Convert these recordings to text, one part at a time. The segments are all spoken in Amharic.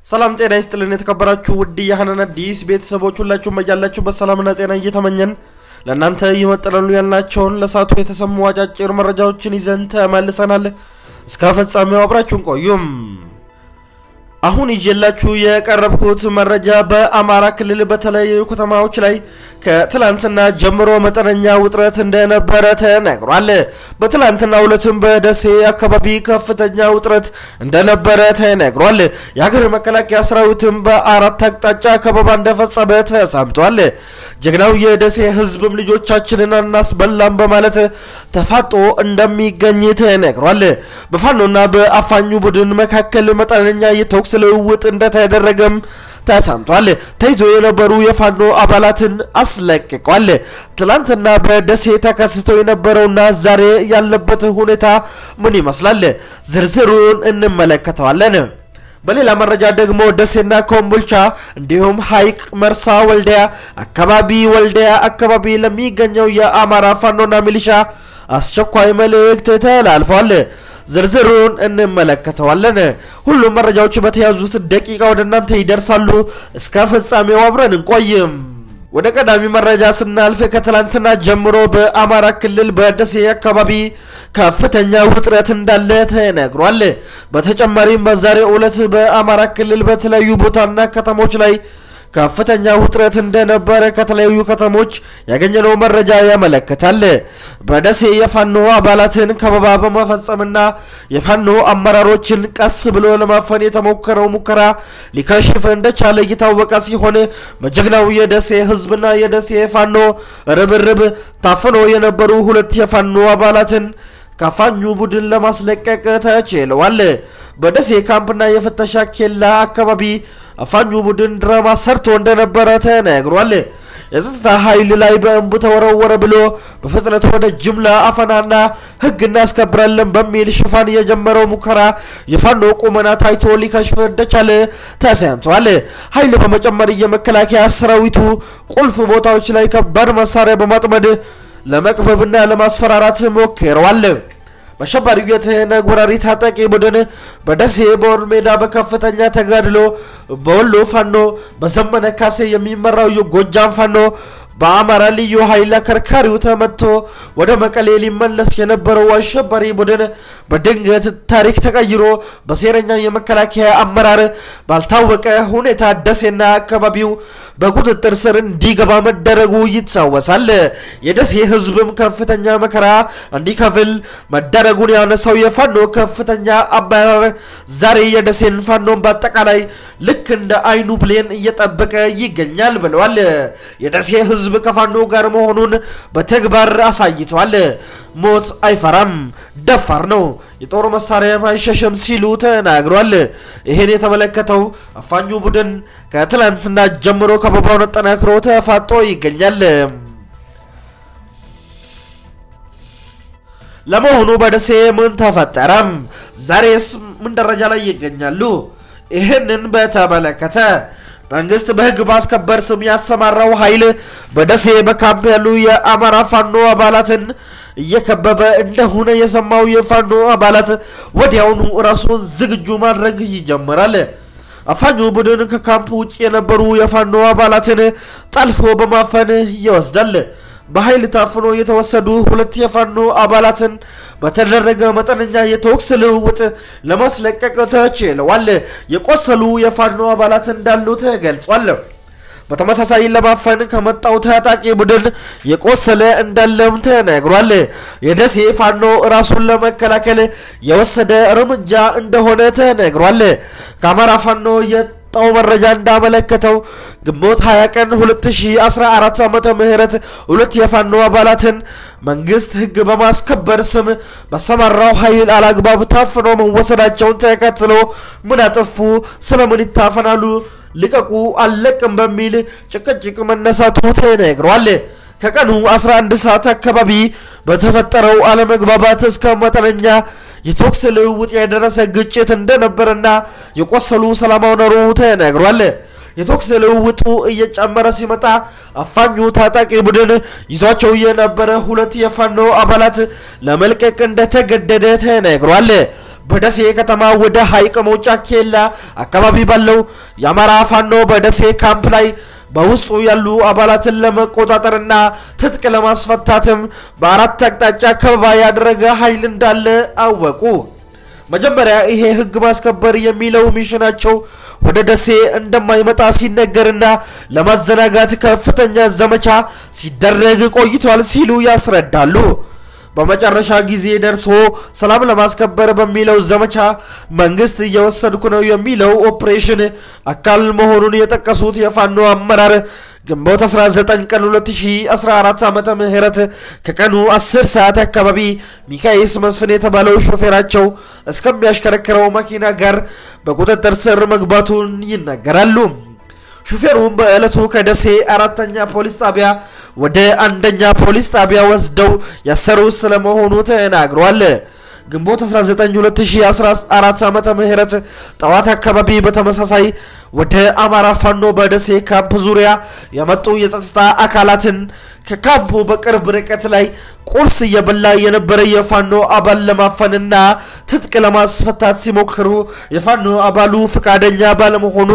ሰላም ጤና ይስጥልን የተከበራችሁ ውድ የሀናን አዲስ ቤተሰቦች ሁላችሁም በያላችሁበት ሰላምና ጤና እየተመኘን ለእናንተ ይመጥላሉ ያልናቸውን ለሳቱ የተሰሙ አጫጭር መረጃዎችን ይዘን ተመልሰናል። እስከ ፍጻሜው አብራችሁን ቆዩም። አሁን ይዤላችሁ የቀረብኩት መረጃ በአማራ ክልል በተለያዩ ከተማዎች ላይ ከትላንትና ጀምሮ መጠነኛ ውጥረት እንደነበረ ተነግሯል። በትላንትና ዕለትም በደሴ አካባቢ ከፍተኛ ውጥረት እንደነበረ ተነግሯል። የሀገር መከላከያ ሰራዊትም በአራት አቅጣጫ ከበባ እንደፈጸመ ተሰምቷል። ጀግናው የደሴ ሕዝብም ልጆቻችንን አናስበላም በማለት ተፋጦ እንደሚገኝ ተነግሯል። በፋኖና በአፋኙ ቡድን መካከል መጠነኛ የተኩስ ልውውጥ እንደተደረገም ተሰምቷል። ተይዞ የነበሩ የፋኖ አባላትን አስለቅቋል። ትላንትና በደሴ ተከስቶ የነበረውና ዛሬ ያለበት ሁኔታ ምን ይመስላል? ዝርዝሩን እንመለከተዋለን። በሌላ መረጃ ደግሞ ደሴና ኮምቦልቻ እንዲሁም ሀይቅ፣ መርሳ፣ ወልዲያ አካባቢ ወልዲያ አካባቢ ለሚገኘው የአማራ ፋኖና ሚሊሻ አስቸኳይ መልእክት ተላልፏል። ዝርዝሩን እንመለከተዋለን። ሁሉም መረጃዎች በተያዙት ደቂቃ ወደ እናንተ ይደርሳሉ። እስከ ፍጻሜው አብረን እንቆይም። ወደ ቀዳሚ መረጃ ስናልፍ ከትላንትና ጀምሮ በአማራ ክልል በደሴ አካባቢ ከፍተኛ ውጥረት እንዳለ ተነግሯል። በተጨማሪም በዛሬው ዕለት በአማራ ክልል በተለያዩ ቦታና ከተሞች ላይ ከፍተኛ ውጥረት እንደነበረ ከተለያዩ ከተሞች ያገኘነው መረጃ ያመለክታል። በደሴ የፋኖ አባላትን ከበባ በመፈጸምና የፋኖ አመራሮችን ቀስ ብሎ ለማፈን የተሞከረው ሙከራ ሊከሽፍ እንደቻለ እየታወቀ ሲሆን በጀግናው የደሴ ሕዝብና የደሴ ፋኖ ርብርብ ታፍኖ የነበሩ ሁለት የፋኖ አባላትን ከአፋኙ ቡድን ለማስለቀቅ ተችለዋል። በደሴ ካምፕና የፍተሻ ኬላ አካባቢ አፋኙ ቡድን ድራማ ሰርቶ እንደነበረ ተነግሯል። የጸጥታ ኃይል ላይ በእንቡ ተወረወረ ብሎ በፍጥነት ወደ ጅምላ አፈናና ሕግ እናስከብራለን በሚል ሽፋን የጀመረው ሙከራ የፋኖ ቁመና ታይቶ ሊከሽፍ እንደቻለ ተሰምቷል። ኃይል በመጨመር የመከላከያ ሰራዊቱ ቁልፍ ቦታዎች ላይ ከባድ መሳሪያ በማጥመድ ለመቅበብና ለማስፈራራት ሞክረዋል። በአሸባሪው የትህነግ ወራሪ ታጣቂ ቡድን በደሴ በወር ሜዳ በከፍተኛ ተጋድሎ በወሎ ፋኖ በዘመነ ካሴ የሚመራው የጎጃም ፋኖ በአማራ ልዩ ኃይል አከርካሪው ተመቶ ወደ መቀሌ ሊመለስ የነበረው አሸባሪ ቡድን በድንገት ታሪክ ተቀይሮ በሴረኛ የመከላከያ አመራር ባልታወቀ ሁኔታ ደሴና አካባቢው በቁጥጥር ስር እንዲገባ መደረጉ ይታወሳል። የደሴ ሕዝብም ከፍተኛ መከራ እንዲከፍል መደረጉን ያነሳው የፋኖ ከፍተኛ አመራር ዛሬ የደሴን ፋኖን በአጠቃላይ ልክ እንደ አይኑ ብሌን እየጠበቀ ይገኛል ብለዋል። የደሴ ሕዝብ ከፋኖ ጋር መሆኑን በተግባር አሳይቷል። ሞት አይፈራም፣ ደፋር ነው፣ የጦር መሳሪያ አይሸሸም ሲሉ ተናግሯል። ይህን የተመለከተው አፋኙ ቡድን ከትላንትና ጀምሮ ከበባውን አጠናክሮ ተፋጦ ይገኛል። ለመሆኑ በደሴ ምን ተፈጠረም? ዛሬስ ምን ደረጃ ላይ ይገኛሉ? ይህንን በተመለከተ መንግስት በህግ ማስከበር ስም ያሰማራው ኃይል በደሴ በካምፕ ያሉ የአማራ ፋኖ አባላትን እየከበበ እንደሆነ የሰማው የፋኖ አባላት ወዲያውኑ ራሱን ዝግጁ ማድረግ ይጀምራል። አፋኙ ቡድን ከካምፕ ውጭ የነበሩ የፋኖ አባላትን ጠልፎ በማፈን ይወስዳል። በኃይል ታፍኖ የተወሰዱ ሁለት የፋኖ አባላትን በተደረገ መጠነኛ የተኩስ ልውውጥ ለማስለቀቅ ተችለዋል። የቆሰሉ የፋኖ አባላት እንዳሉ ተገልጿል። በተመሳሳይ ለማፈን ከመጣው ታጣቂ ቡድን የቆሰለ እንዳለም ተነግሯል። የደሴ ፋኖ ራሱን ለመከላከል የወሰደ እርምጃ እንደሆነ ተነግሯል። ከአማራ ፋኖ የወጣው መረጃ እንዳመለከተው ግንቦት 20 ቀን 2014 ዓመተ ምህረት ሁለት የፋኖ አባላትን መንግስት ህግ በማስከበር ስም በሰማራው ኃይል አላግባብ ታፍኖ መወሰዳቸውን ተከትሎ ምን አጠፉ? ስለምን ይታፈናሉ? ልቀቁ፣ አልለቅም በሚል ጭቅጭቅ መነሳቱ ተነግሯል። ከቀኑ 11 ሰዓት አካባቢ በተፈጠረው አለመግባባት እስከ መጠነኛ የተኩስ ልውውጥ የደረሰ ግጭት እንደነበረና የቆሰሉ ሰላማዊ ነሩ ተነግሯል። የተኩስ ልውውጡ እየጨመረ ሲመጣ አፋኙ ታጣቂ ቡድን ይዟቸው የነበረ ሁለት የፋኖ አባላት ለመልቀቅ እንደተገደደ ተነግሯል። በደሴ ከተማ ወደ ሀይቅ መውጫ ኬላ አካባቢ ባለው የአማራ ፋኖ በደሴ ካምፕ ላይ በውስጡ ያሉ አባላትን ለመቆጣጠርና ትጥቅ ለማስፈታትም በአራት አቅጣጫ ከበባ ያደረገ ኃይል እንዳለ አወቁ። መጀመሪያ ይሄ ህግ ማስከበር የሚለው ሚሽናቸው ወደ ደሴ እንደማይመጣ ሲነገርና ለማዘናጋት ከፍተኛ ዘመቻ ሲደረግ ቆይቷል ሲሉ ያስረዳሉ። በመጨረሻ ጊዜ ደርሶ ሰላም ለማስከበር በሚለው ዘመቻ መንግስት እየወሰድኩ ነው የሚለው ኦፕሬሽን አካል መሆኑን የጠቀሱት የፋኖ አመራር ግንቦት 19 ቀን 2014 ዓመተ ምህረት ከቀኑ 10 ሰዓት አካባቢ ሚካኤስ መስፍን የተባለው ሾፌራቸው እስከሚያሽከረክረው መኪና ጋር በቁጥጥር ስር መግባቱን ይናገራሉ። ሹፌሩም በዕለቱ ከደሴ አራተኛ ፖሊስ ጣቢያ ወደ አንደኛ ፖሊስ ጣቢያ ወስደው ያሰሩ ስለመሆኑ ተናግሯል። ግንቦት 19 2014 ዓመተ ምህረት ጠዋት አካባቢ በተመሳሳይ ወደ አማራ ፋኖ በደሴ ካምፕ ዙሪያ የመጡ የጸጥታ አካላትን ከካምፑ በቅርብ ርቀት ላይ ቁርስ እየበላ የነበረ የፋኖ አባል ለማፈንና ትጥቅ ለማስፈታት ሲሞክሩ የፋኖ አባሉ ፈቃደኛ ባለመሆኑ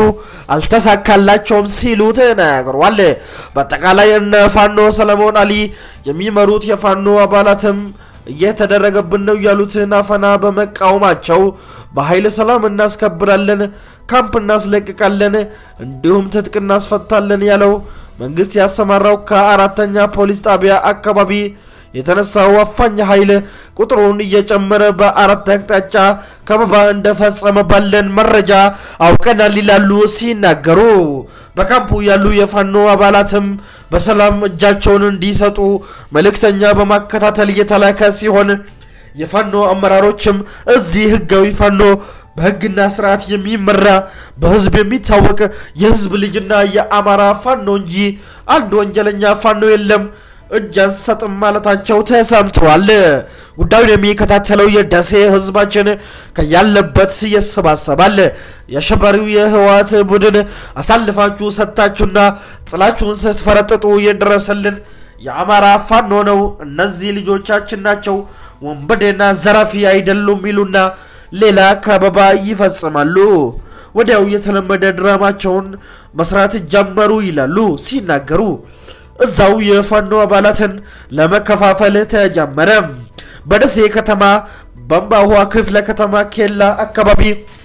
አልተሳካላቸውም ሲሉ ተናግረዋል። በአጠቃላይ እነ ፋኖ ሰለሞን አሊ የሚመሩት የፋኖ አባላትም እየተደረገብን ነው ያሉትን አፈና በመቃወማቸው በኃይል ሰላም እናስከብራለን፣ ካምፕ እናስለቅቃለን፣ እንዲሁም ትጥቅ እናስፈታለን ያለው መንግስት ያሰማራው ከአራተኛ ፖሊስ ጣቢያ አካባቢ የተነሳው አፋኝ ኃይል ቁጥሩን እየጨመረ በአራት አቅጣጫ ከበባ እንደፈጸመ ባለን መረጃ አውቀናል ይላሉ ሲናገሩ። በካምፑ ያሉ የፋኖ አባላትም በሰላም እጃቸውን እንዲሰጡ መልእክተኛ በማከታተል እየተላከ ሲሆን የፋኖ አመራሮችም እዚህ ህጋዊ ፋኖ በህግና ስርዓት የሚመራ በህዝብ የሚታወቅ የህዝብ ልጅና የአማራ ፋኖ እንጂ አንድ ወንጀለኛ ፋኖ የለም እጅ አንሰጥም ማለታቸው ተሰምተዋል። ጉዳዩን የሚከታተለው የደሴ ህዝባችን ከያለበት ይሰባሰባል። የአሸባሪው የህወሓት ቡድን አሳልፋችሁ ሰጥታችሁና ጥላችሁን ስትፈረጥጡ የደረሰልን የአማራ ፋኖ ነው። እነዚህ ልጆቻችን ናቸው፣ ወንበዴና ዘራፊ አይደሉም ይሉና ሌላ ከበባ ይፈጽማሉ። ወዲያው የተለመደ ድራማቸውን መስራት ጀመሩ ይላሉ ሲናገሩ እዛው የፋኖ አባላትን ለመከፋፈል ተጀመረ። በደሴ ከተማ በአምባዋ ክፍለ ከተማ ኬላ አካባቢ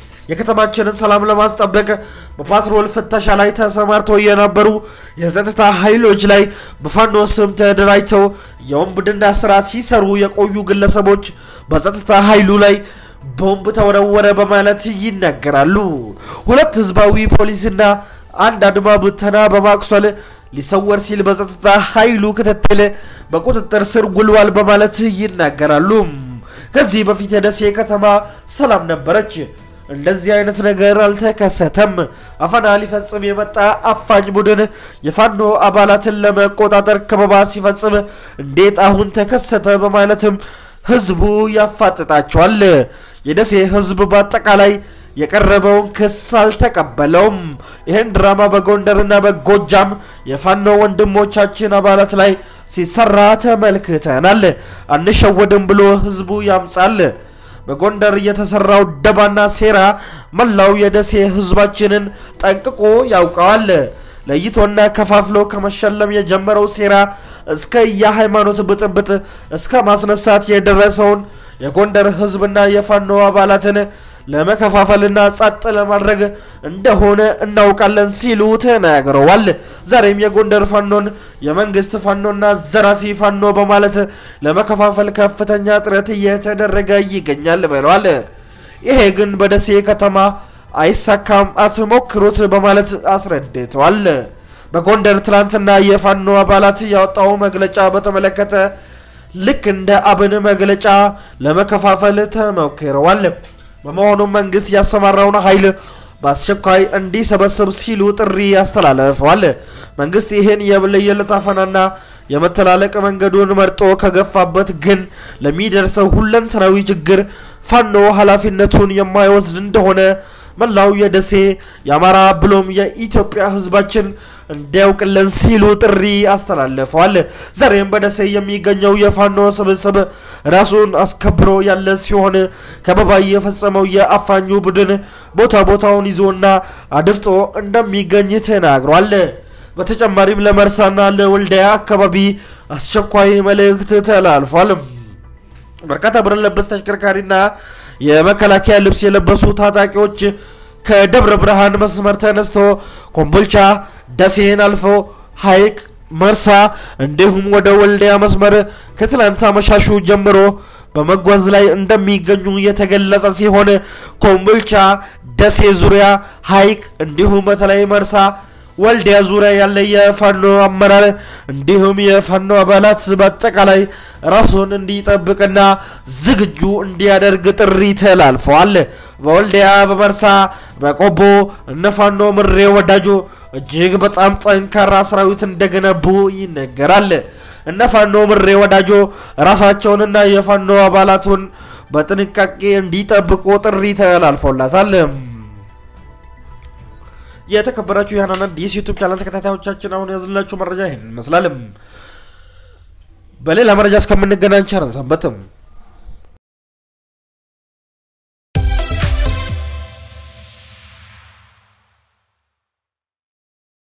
የከተማችንን ሰላም ለማስጠበቅ በፓትሮል ፍተሻ ላይ ተሰማርተው የነበሩ የጸጥታ ኃይሎች ላይ በፋኖ ስም ተደራጅተው የወንብድና ስራ ሲሰሩ የቆዩ ግለሰቦች በጸጥታ ኃይሉ ላይ ቦምብ ተወረወረ በማለት ይናገራሉ። ሁለት ህዝባዊ ፖሊስና አንድ አድማ ብተና በማቁሰል ሊሰወር ሲል በጸጥታ ኃይሉ ክትትል በቁጥጥር ስር ውሏል በማለት ይናገራሉ። ከዚህ በፊት የደሴ ከተማ ሰላም ነበረች። እንደዚህ አይነት ነገር አልተከሰተም። አፈና ሊፈጽም የመጣ አፋኝ ቡድን የፋኖ አባላትን ለመቆጣጠር ከበባ ሲፈጽም እንዴት አሁን ተከሰተ በማለትም ህዝቡ ያፋጥጣቸዋል። የደሴ ህዝብ በአጠቃላይ የቀረበውን ክስ አልተቀበለውም። ይህን ድራማ በጎንደርና በጎጃም የፋኖ ወንድሞቻችን አባላት ላይ ሲሰራ ተመልክተናል። አንሸወድም ብሎ ህዝቡ ያምጻል። በጎንደር የተሰራው ደባና ሴራ መላው የደሴ ህዝባችንን ጠንቅቆ ያውቀዋል። ለይቶና ከፋፍሎ ከመሸለም የጀመረው ሴራ እስከ የሃይማኖት ብጥብጥ እስከ ማስነሳት የደረሰውን የጎንደር ህዝብና የፋኖ አባላትን ለመከፋፈልና ጸጥ ለማድረግ እንደሆነ እናውቃለን ሲሉ ተናግረዋል። ዛሬም የጎንደር ፋኖን የመንግስት ፋኖና ዘራፊ ፋኖ በማለት ለመከፋፈል ከፍተኛ ጥረት እየተደረገ ይገኛል ብለዋል። ይሄ ግን በደሴ ከተማ አይሳካም፣ አትሞክሩት በማለት አስረድተዋል። በጎንደር ትላንትና የፋኖ አባላት ያወጣው መግለጫ በተመለከተ ልክ እንደ አብን መግለጫ ለመከፋፈል ተሞክረዋል። በመሆኑም መንግስት ያሰማራውን ኃይል በአስቸኳይ እንዲሰበስብ ሲሉ ጥሪ ያስተላለፈዋል። መንግስት ይህን የለየለት አፈናና የመተላለቅ መንገዱን መርጦ ከገፋበት ግን ለሚደርሰው ሁለንተናዊ ችግር ፋኖ ኃላፊነቱን የማይወስድ እንደሆነ መላው የደሴ የአማራ ብሎም የኢትዮጵያ ህዝባችን እንዲያውቅልን ሲሉ ጥሪ አስተላልፈዋል። ዛሬም በደሴ የሚገኘው የፋኖ ስብስብ ራሱን አስከብሮ ያለ ሲሆን ከበባ የፈጸመው የአፋኙ ቡድን ቦታ ቦታውን ይዞና አድፍጦ እንደሚገኝ ተናግሯል። በተጨማሪም ለመርሳና ለወልዳያ አካባቢ አስቸኳይ መልእክት ተላልፏል። በርካታ ብረት ለበስ ተሽከርካሪና የመከላከያ ልብስ የለበሱ ታጣቂዎች ከደብረ ብርሃን መስመር ተነስቶ ኮምቦልቻ፣ ደሴን አልፎ ሐይቅ፣ መርሳ እንዲሁም ወደ ወልዲያ መስመር ከትላንት አመሻሹ ጀምሮ በመጓዝ ላይ እንደሚገኙ የተገለጸ ሲሆን ኮምቦልቻ፣ ደሴ ዙሪያ፣ ሐይቅ እንዲሁም በተለይ መርሳ ወልዲያ ዙሪያ ያለ የፋኖ አመራር እንዲሁም የፋኖ አባላት በአጠቃላይ ራሱን እንዲጠብቅና ዝግጁ እንዲያደርግ ጥሪ ተላልፈዋል። በወልዲያ፣ በመርሳ፣ በቆቦ እነ ፋኖ ምሬ ወዳጆ እጅግ በጣም ጠንካራ ሰራዊት እንደገነቡ ይነገራል። እነ ፋኖ ምሬ ወዳጆ ራሳቸውንና የፋኖ አባላቱን በጥንቃቄ እንዲጠብቁ ጥሪ ተላልፎላታል። የተከበራችሁ የሀናን አዲስ ዩቱብ ቻናል ተከታታዮቻችን አሁን ያዝላችሁ መረጃ ይህን ይመስላል። በሌላ መረጃ እስከምንገናኝ ቸር ሰንበትም።